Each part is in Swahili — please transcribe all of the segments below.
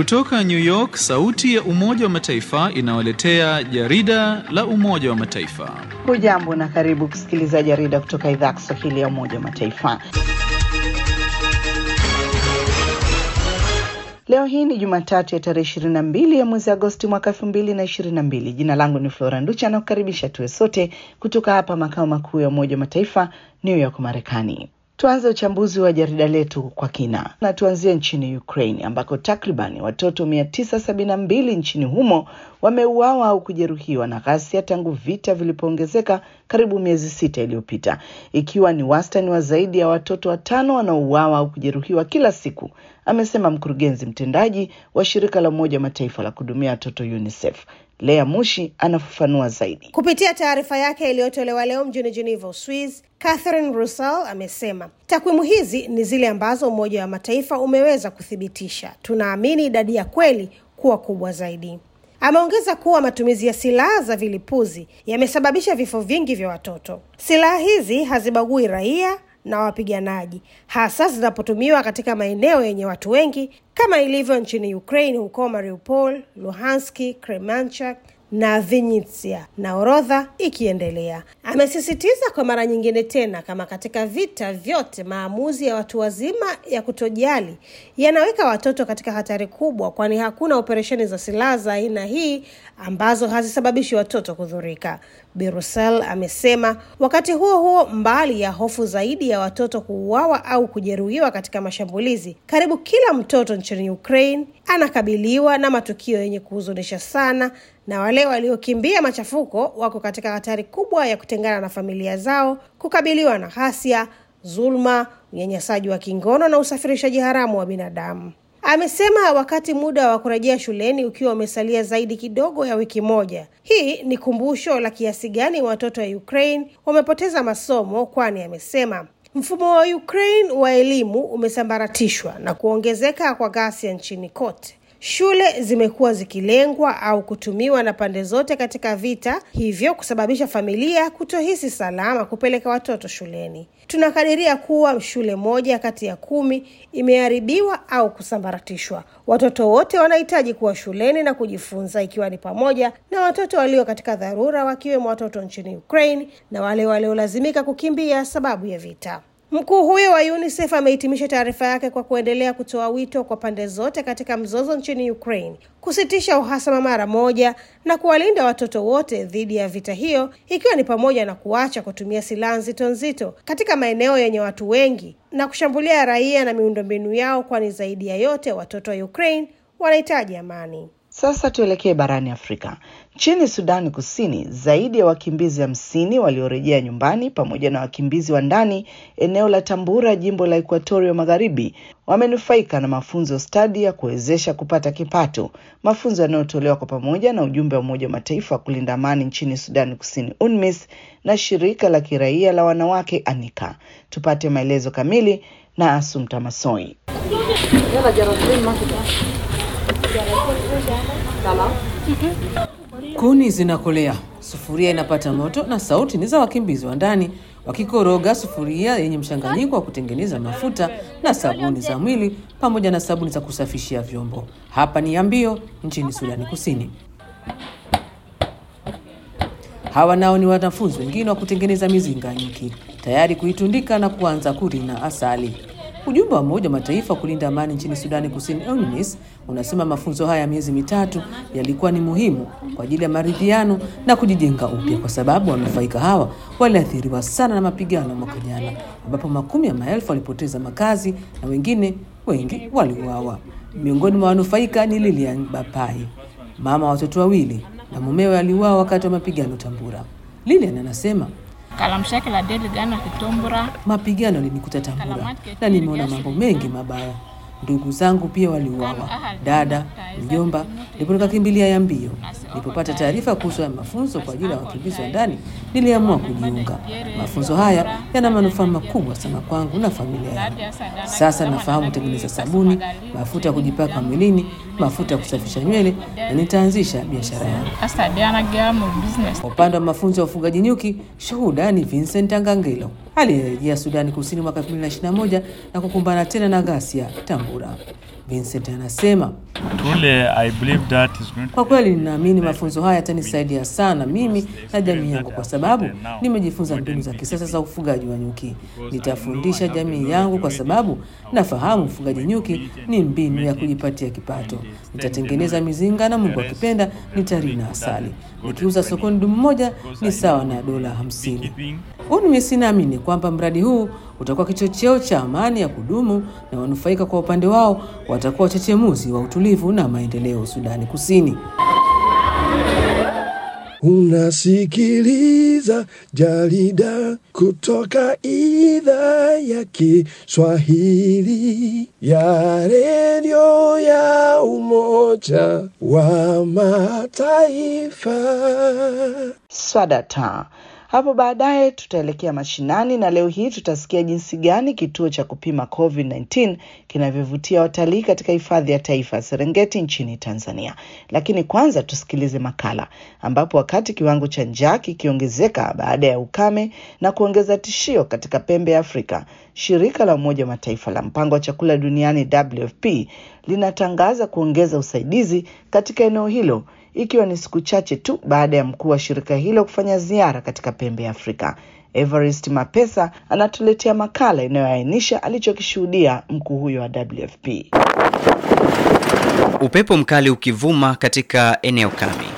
Kutoka New York, sauti ya Umoja wa Mataifa inawaletea jarida la Umoja wa Mataifa. Hujambo na karibu kusikiliza jarida kutoka idhaa ya Kiswahili ya Umoja wa Mataifa. Leo hii ni Jumatatu ya tarehe ishirini na mbili ya mwezi Agosti mwaka elfu mbili na ishirini na mbili. Jina langu ni Flora Nducha na kukaribisha tuwe sote kutoka hapa makao makuu ya Umoja wa Mataifa, New York, Marekani. Tuanze uchambuzi wa jarida letu kwa kina na tuanzie nchini Ukraine ambako takriban watoto mia tisa sabini na mbili nchini humo wameuawa au kujeruhiwa na ghasia tangu vita vilipoongezeka karibu miezi sita iliyopita, ikiwa ni wastani wa zaidi ya watoto watano wanaouawa au kujeruhiwa kila siku, amesema mkurugenzi mtendaji wa shirika la Umoja wa Mataifa la kuhudumia watoto UNICEF. Lea Mushi anafafanua zaidi. Kupitia taarifa yake iliyotolewa leo mjini Geneva, Uswiz, Catherine Russell amesema takwimu hizi ni zile ambazo Umoja wa Mataifa umeweza kuthibitisha. Tunaamini idadi ya kweli kuwa kubwa zaidi. Ameongeza kuwa matumizi ya silaha za vilipuzi yamesababisha vifo vingi vya watoto. Silaha hizi hazibagui raia na wapiganaji, hasa zinapotumiwa katika maeneo yenye watu wengi kama ilivyo nchini Ukraine, huko Mariupol, Luhanski, Kremenchuk na Vinnytsia na orodha ikiendelea. Amesisitiza kwa mara nyingine tena, kama katika vita vyote, maamuzi ya watu wazima ya kutojali yanaweka watoto katika hatari kubwa, kwani hakuna operesheni za silaha za aina hii ambazo hazisababishi watoto kudhurika. Birusel amesema. Wakati huo huo, mbali ya hofu zaidi ya watoto kuuawa au kujeruhiwa katika mashambulizi, karibu kila mtoto nchini Ukraine anakabiliwa na matukio yenye kuhuzunisha sana, na wale waliokimbia machafuko wako katika hatari kubwa ya kutengana na familia zao, kukabiliwa na ghasia, dhuluma, unyanyasaji wa kingono na usafirishaji haramu wa binadamu. Amesema wakati muda wa kurejea shuleni ukiwa umesalia zaidi kidogo ya wiki moja, hii ni kumbusho la kiasi gani watoto wa Ukraine wamepoteza masomo, kwani amesema mfumo wa Ukraine wa elimu umesambaratishwa na kuongezeka kwa ghasia nchini kote. Shule zimekuwa zikilengwa au kutumiwa na pande zote katika vita, hivyo kusababisha familia kutohisi salama kupeleka watoto shuleni. Tunakadiria kuwa shule moja kati ya kumi imeharibiwa au kusambaratishwa. Watoto wote wanahitaji kuwa shuleni na kujifunza, ikiwa ni pamoja na watoto walio katika dharura, wakiwemo watoto nchini Ukraine na wale waliolazimika kukimbia sababu ya vita. Mkuu huyo wa UNICEF amehitimisha taarifa yake kwa kuendelea kutoa wito kwa pande zote katika mzozo nchini Ukraine kusitisha uhasama mara moja na kuwalinda watoto wote dhidi ya vita hiyo, ikiwa ni pamoja na kuacha kutumia silaha nzito nzito katika maeneo yenye watu wengi na kushambulia raia na miundombinu yao, kwani zaidi ya yote watoto wa Ukraine wanahitaji amani. Sasa tuelekee barani Afrika. Nchini Sudani Kusini, zaidi ya wakimbizi hamsini waliorejea nyumbani pamoja na wakimbizi wa ndani eneo la Tambura, jimbo la Ekuatoria Magharibi, wamenufaika na mafunzo stadi ya kuwezesha kupata kipato, mafunzo yanayotolewa kwa pamoja na ujumbe wa Umoja wa Mataifa wa kulinda amani nchini Sudani Kusini, UNMISS, na shirika la kiraia la wanawake ANIKA. Tupate maelezo kamili na Asumta Masoi. Kuni zinakolea, sufuria inapata moto na sauti ni za wakimbizi wa ndani wakikoroga sufuria yenye mchanganyiko wa kutengeneza mafuta na sabuni za mwili pamoja na sabuni za kusafishia vyombo. Hapa ni Yambio nchini Sudani Kusini. Hawa nao ni wanafunzi wengine wa kutengeneza mizinga nyuki, tayari kuitundika na kuanza kurina asali. Ujumbe wa Umoja wa Mataifa wa kulinda amani nchini Sudani Kusini, UNMISS, unasema mafunzo haya ya miezi mitatu yalikuwa ni muhimu kwa ajili ya maridhiano na kujijenga upya, kwa sababu wanufaika hawa waliathiriwa sana na mapigano mwaka jana, ambapo makumi ya maelfu walipoteza makazi na wengine wengi waliuawa. Miongoni mwa wanufaika ni Lilian Bapai, mama wa watoto wawili, na mumewe aliuawa wakati wa mapigano Tambura. Lilian anasema mapigano yalinikuta Tambura na nimeona mambo mengi mabaya. Ndugu zangu pia waliuawa, dada, mjomba, ndipo nikakimbilia Yambio. Nilipopata taarifa kuhusu ya mafunzo kwa ajili ya wakimbizi wa ndani, niliamua kujiunga. Mafunzo haya yana manufaa makubwa sana kwangu na familia yangu. Sasa nafahamu kutengeneza sabuni, mafuta ya kujipaka mwilini, mafuta ya kusafisha nywele na nitaanzisha biashara yangu. Kwa upande wa mafunzo ya ufugaji nyuki, shuhuda ni Vincent Angangelo. aliyerejea Sudani Kusini mwaka 2021 na kukumbana tena na ghasia Tambura. Vincent anasema Truly, I believe that is going to kwa kweli ninaamini mafunzo haya yatanisaidia sana mimi na jamii yangu, kwa sababu nimejifunza mbinu za kisasa za ufugaji wa nyuki. Nitafundisha jamii yangu, kwa sababu nafahamu ufugaji nyuki ni mbinu ya kujipatia kipato. Nitatengeneza mizinga na Mungu akipenda nitarina asali. Nikiuza sokoni dumu moja ni sawa na dola hamsini. UNMISS inaamini kwamba mradi huu utakuwa kichocheo cha amani ya kudumu na wanufaika kwa upande wao watakuwa wachechemuzi wa utulivu na maendeleo Sudani Kusini. Unasikiliza jarida kutoka idhaa ya Kiswahili ya redio ya Umoja wa Mataifa. Swadata. Hapo baadaye tutaelekea mashinani na leo hii tutasikia jinsi gani kituo cha kupima COVID-19 kinavyovutia watalii katika hifadhi ya taifa ya Serengeti nchini Tanzania. Lakini kwanza tusikilize makala ambapo wakati kiwango cha njaa kikiongezeka baada ya ukame na kuongeza tishio katika pembe ya Afrika, shirika la Umoja wa Mataifa la mpango wa chakula duniani WFP linatangaza kuongeza usaidizi katika eneo hilo ikiwa ni siku chache tu baada ya mkuu wa shirika hilo kufanya ziara katika pembe ya Afrika. Everest Mapesa anatuletea makala inayoainisha alichokishuhudia mkuu huyo wa WFP. Upepo mkali ukivuma katika eneo kame,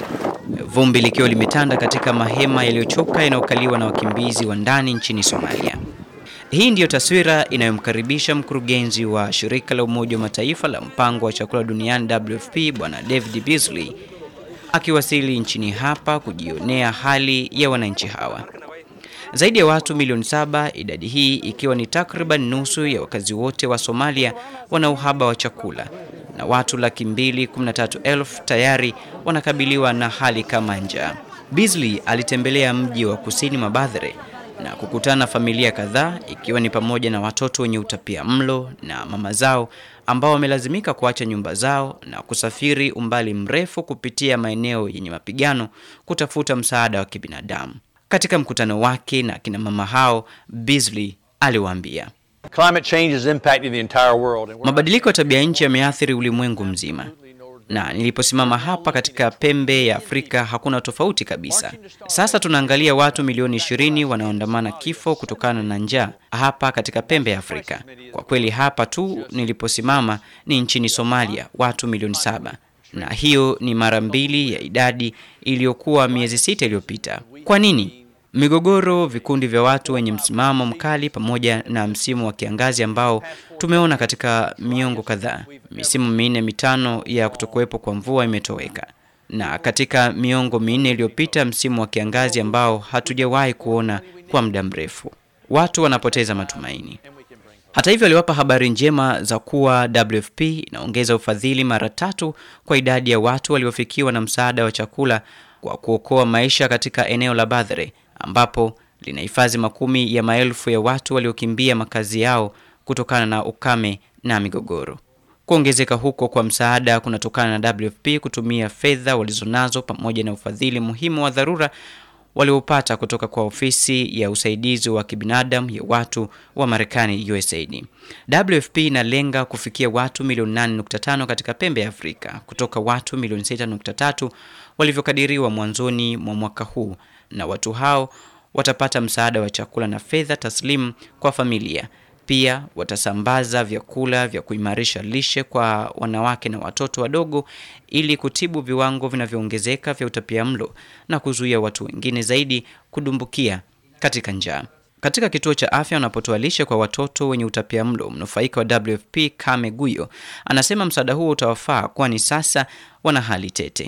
vumbi likiwa limetanda katika mahema yaliyochoka yanayokaliwa na wakimbizi wa ndani nchini Somalia. Hii ndiyo taswira inayomkaribisha mkurugenzi wa shirika la Umoja wa Mataifa la mpango wa chakula duniani WFP Bwana David Beasley akiwasili nchini hapa kujionea hali ya wananchi hawa. Zaidi ya watu milioni saba, idadi hii ikiwa ni takriban nusu ya wakazi wote wa Somalia, wana uhaba wa chakula na watu laki mbili kumi na tatu elfu tayari wanakabiliwa na hali kama njaa. Beasley alitembelea mji wa kusini Mabadhere na kukutana na familia kadhaa ikiwa ni pamoja na watoto wenye utapia mlo na mama zao ambao wamelazimika kuacha nyumba zao na kusafiri umbali mrefu kupitia maeneo yenye mapigano kutafuta msaada wa kibinadamu. Katika mkutano wake na kina mama hao, Beasley aliwaambia, Climate change is impacting the entire world. and we're mabadiliko ya tabia nchi yameathiri ulimwengu mzima, na niliposimama hapa katika pembe ya Afrika hakuna tofauti kabisa. Sasa tunaangalia watu milioni ishirini wanaoandamana kifo kutokana na njaa hapa katika pembe ya Afrika. Kwa kweli hapa tu niliposimama ni nchini Somalia, watu milioni saba na hiyo ni mara mbili ya idadi iliyokuwa miezi sita iliyopita. Kwa nini? Migogoro, vikundi vya watu wenye msimamo mkali, pamoja na msimu wa kiangazi ambao tumeona katika miongo kadhaa. Misimu minne mitano ya kutokuwepo kwa mvua imetoweka, na katika miongo minne iliyopita msimu wa kiangazi ambao hatujawahi kuona kwa muda mrefu. Watu wanapoteza matumaini. Hata hivyo, aliwapa habari njema za kuwa WFP inaongeza ufadhili mara tatu kwa idadi ya watu waliofikiwa na msaada wa chakula kwa kuokoa maisha katika eneo la Badhere ambapo linahifadhi makumi ya maelfu ya watu waliokimbia makazi yao kutokana na ukame na migogoro. Kuongezeka huko kwa msaada kunatokana na WFP kutumia fedha walizonazo pamoja na ufadhili muhimu wa dharura waliopata kutoka kwa ofisi ya usaidizi wa kibinadamu ya watu wa Marekani USAID. WFP inalenga kufikia watu milioni 8.5 katika pembe ya Afrika kutoka watu milioni 6.3 walivyokadiriwa mwanzoni mwa mwaka huu, na watu hao watapata msaada wa chakula na fedha taslimu kwa familia. Pia watasambaza vyakula vya kuimarisha lishe kwa wanawake na watoto wadogo ili kutibu viwango vinavyoongezeka vya utapiamlo na kuzuia watu wengine zaidi kudumbukia katika njaa. Katika kituo cha afya wanapotoa lishe kwa watoto wenye utapiamlo, mnufaika wa WFP Kame Guyo anasema msaada huo utawafaa kwani sasa wana hali tete.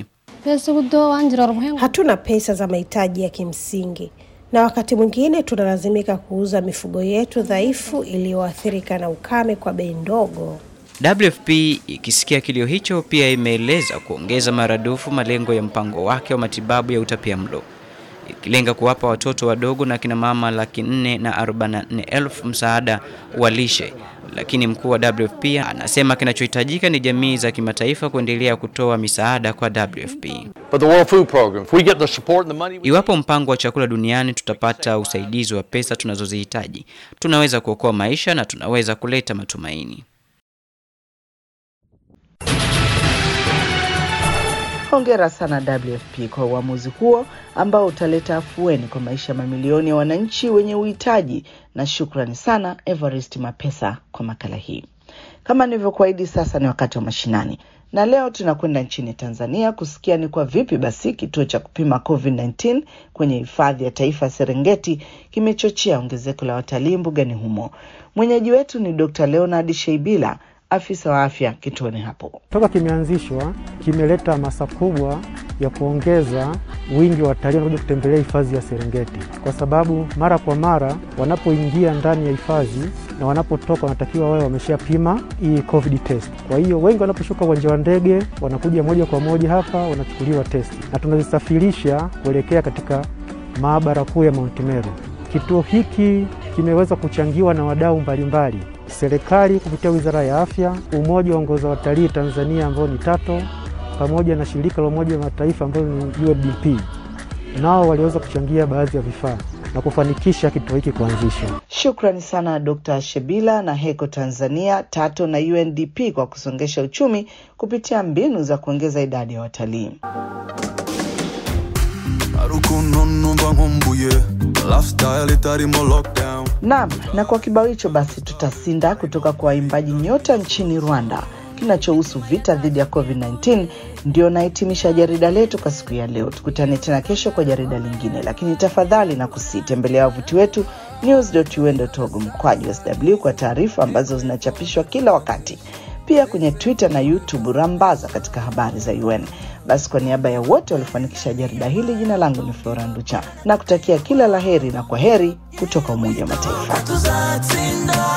Hatuna pesa za mahitaji ya kimsingi na wakati mwingine tunalazimika kuuza mifugo yetu dhaifu iliyoathirika na ukame kwa bei ndogo. WFP ikisikia kilio hicho, pia imeeleza kuongeza maradufu malengo ya mpango wake wa matibabu ya utapiamlo. ikilenga kuwapa watoto wadogo na kina mama laki nne na arobaini na nne elfu msaada wa lishe. Lakini mkuu wa WFP anasema kinachohitajika ni jamii za kimataifa kuendelea kutoa misaada kwa WFP. For the World Food Program, if we get the support and the money, we Iwapo mpango wa chakula duniani tutapata usaidizi wa pesa tunazozihitaji, tunaweza kuokoa maisha na tunaweza kuleta matumaini. Hongera sana WFP kwa uamuzi huo ambao utaleta afueni kwa maisha ya mamilioni ya wananchi wenye uhitaji, na shukrani sana Evarist Mapesa kwa makala hii. Kama nilivyokuahidi, sasa ni wakati wa mashinani, na leo tunakwenda nchini Tanzania kusikia ni kwa vipi basi kituo cha kupima COVID-19 kwenye hifadhi ya taifa ya Serengeti kimechochea ongezeko la watalii mbugani humo. Mwenyeji wetu ni Dr. Leonard Sheibila, afisa wa afya kituoni hapo. Toka kimeanzishwa kimeleta hamasa kubwa ya kuongeza wingi wa watalii wanakuja kutembelea hifadhi ya Serengeti, kwa sababu mara kwa mara wanapoingia ndani ya hifadhi na wanapotoka wanatakiwa wawe wameshapima hii COVID test. Kwa hiyo wengi wanaposhuka uwanja wa ndege wanakuja moja kwa moja hapa wanachukuliwa testi, na tunazisafirisha kuelekea katika maabara kuu ya Mount Meru. Kituo hiki kimeweza kuchangiwa na wadau mbalimbali, serikali kupitia Wizara ya Afya, Umoja wa Ongoza Watalii Tanzania ambao ni TATO, pamoja na shirika la Umoja wa Mataifa ambalo ni UNDP, nao waliweza kuchangia baadhi ya vifaa na kufanikisha kituo hiki kuanzishwa. Shukrani sana Dr. Shebila na Heko Tanzania, TATO na UNDP kwa kusongesha uchumi kupitia mbinu za kuongeza idadi ya watalii. Naam, na kwa kibao hicho basi tutasinda kutoka kwa waimbaji nyota nchini Rwanda kinachohusu vita dhidi ya COVID-19. Ndio nahitimisha jarida letu kwa siku ya leo. Tukutane tena kesho kwa jarida lingine, lakini tafadhali na kusitembelea wavuti wetu news.un.org mkwaju sw kwa taarifa ambazo zinachapishwa kila wakati, pia kwenye Twitter na YouTube rambaza katika habari za UN. Basi kwa niaba ya wote waliofanikisha jarida hili, jina langu ni Flora Nducha na kutakia kila laheri na kwa heri kutoka Umoja wa Mataifa.